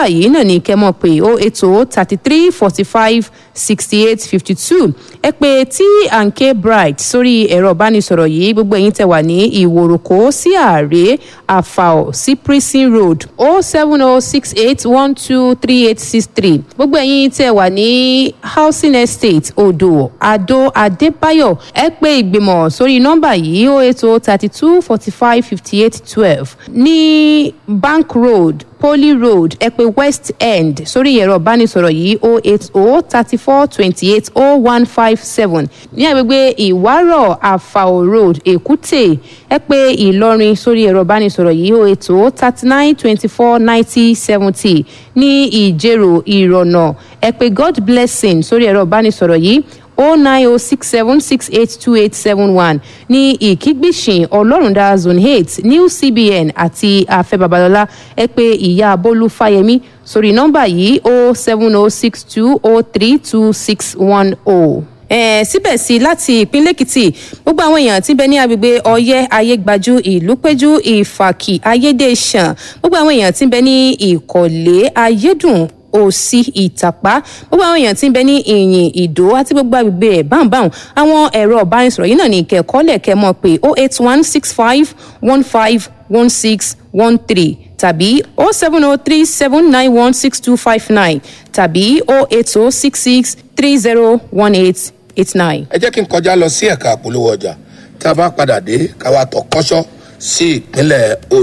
nọ́mbà yìí náà ní kẹ́ mọ̀ pé ó ètò thirty three forty five sixty eight fifty two ẹ pé t and k bright sórí ẹ̀rọ ìbánisọ̀rọ̀ yìí gbogbo ẹ̀yin tẹ̀ wà ní ìwòròkó sí ààrẹ àfàọ̀ sí prison road o seven o six eight one two three eight six three gbogbo ẹ̀yin tẹ̀ wà ní housing estate odò adó adébáyọ̀ ẹ pé ìgbìmọ̀ sórí nọ́mbà yìí ó ètò thirty two forty five fifty eight twelve ní bank road poly road ẹ pé west end sórí ẹ̀rọ ìbánisọ̀rọ̀ yìí o eight o thirty four twenty eight o one five seven ní agbègbè ìwárọ̀ àfàò road èkúté ẹ pé ìlọrin sórí ẹ̀rọ ìbánisọ̀rọ̀ yìí o eight o thirty nine twenty four ninety seventy ní ìjẹ̀rò ìrọ̀nà ẹ pé god blessing sórí ẹ̀rọ ìbánisọ̀rọ̀ yìí o nine o six seven six eight two eight seven one ní ìkígbìsìn ọlọ́rundá zone eight new cbn àti afẹ́ babalọ́lá ẹ pé ìyá bólú fáyemí sórí nọ́mbà yìí o seven o six two o three two six one o eh, síbẹ̀ sí láti ìpínlẹ̀ èkìtì gbogbo àwọn èèyàn tí ń bẹ ní agbègbè ọyẹ́ ayégbájú ìlúpẹ́jú ìfàkì ayédèṣàn gbogbo àwọn èèyàn tí ń bẹ ní ìkọ̀lé ayédùn òsì ìtàpá gbogbo àwọn èèyàn tí ń bẹ ní ìyìn ìdó àti gbogbo agbègbè ẹ̀ báńbáń àwọn ẹ̀rọ ọ̀bánisọ̀rọ̀ yìí náà ní ìkẹ́kọ̀ọ́lẹ̀ kẹ́ mọ̀ pé oh eight one six five one five one six one three tàbí oh seven oh three seven nine one six two five nine tàbí oh eight oh six six three zero one eight eight nine. ẹ jẹ́ kí n kọjá lọ sí ẹ̀ka àpolówó ọjà tá a bá padà dé ká wá tọ̀ kọ́ṣọ́ sí ìpínlẹ̀